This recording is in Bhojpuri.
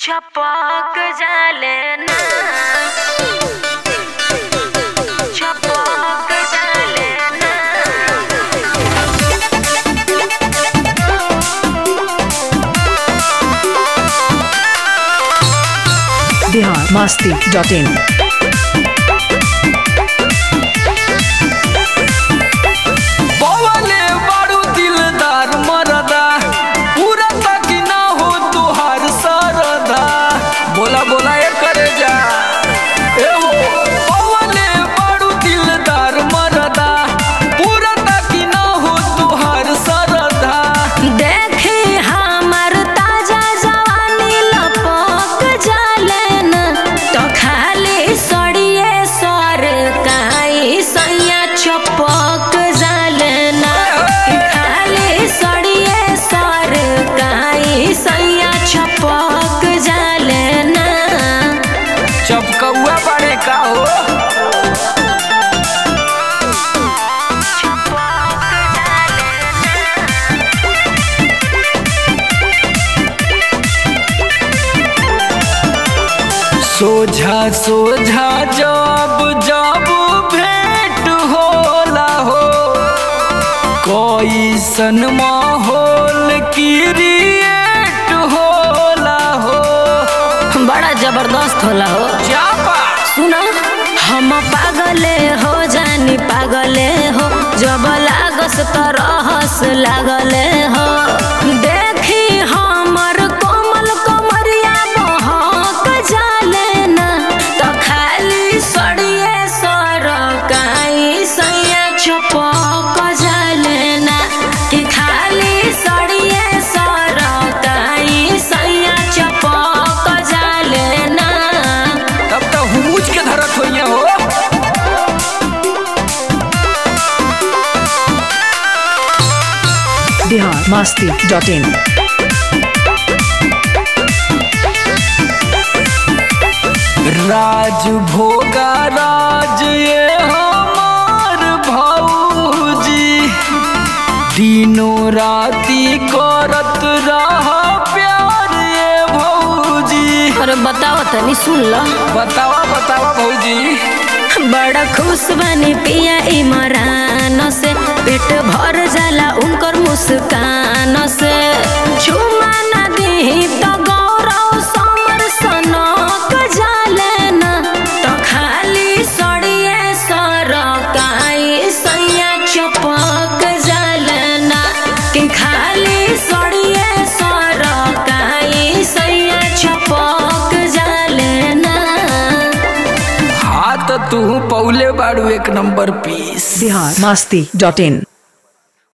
छपक जाले ना छपक जाले ना बिहार मस्ती डॉट इन बवले बारू दिलदार मरदा पूरा तक ना हो तुहार सरदा बोला बोला ए करे जा ए हो बवले बारू दिलदार मरदा पूरा तक ना हो तुहार सरदा देखी हमर ताजा जवानी लपक जाले ना तो खाली सड़िए सर काई सैया छपक जाले ना कि खाली सड़िए सर काई सैया छपक जाले ना चपकौआ बड़े का हो सोझा सोझा जब जब भेंट होला हो कैसन माहौल क्रिएट होला हो बड़ा जबरदस्त होला हो जापा सुना हम पागले हो जानी पागले हो जब लागस तो रहस लागले हो देखी हमर कोमल कमरिया बहक जाले ना तो खाली सड़िए सर काई सैया छपक जाले ना कि खाली सड़िए सर काई सैया छपक जाले ना तब तो हुमुच के धरत होइए हो बिहार मस्ती डॉट इन राज भोगा राज ये हमार भौजी दिनों राती करत रहा प्यार ये भौजी अरे बताओ तनी सुन लो बतावा बतावा भौजी बड़ा खुश बनी पिया इमरान से पेट भर जाला उनकर मुस्कान से चुमा ना दी तो गौरव समर सनक जाले ना तो खाली सड़िए सर काई सैया चपक जाले ना कि खाली सड़िए सर काई सैया चपक जाले ना हाँ तो तू पौले बाड़ू एक number piece Bihar Masti dot इन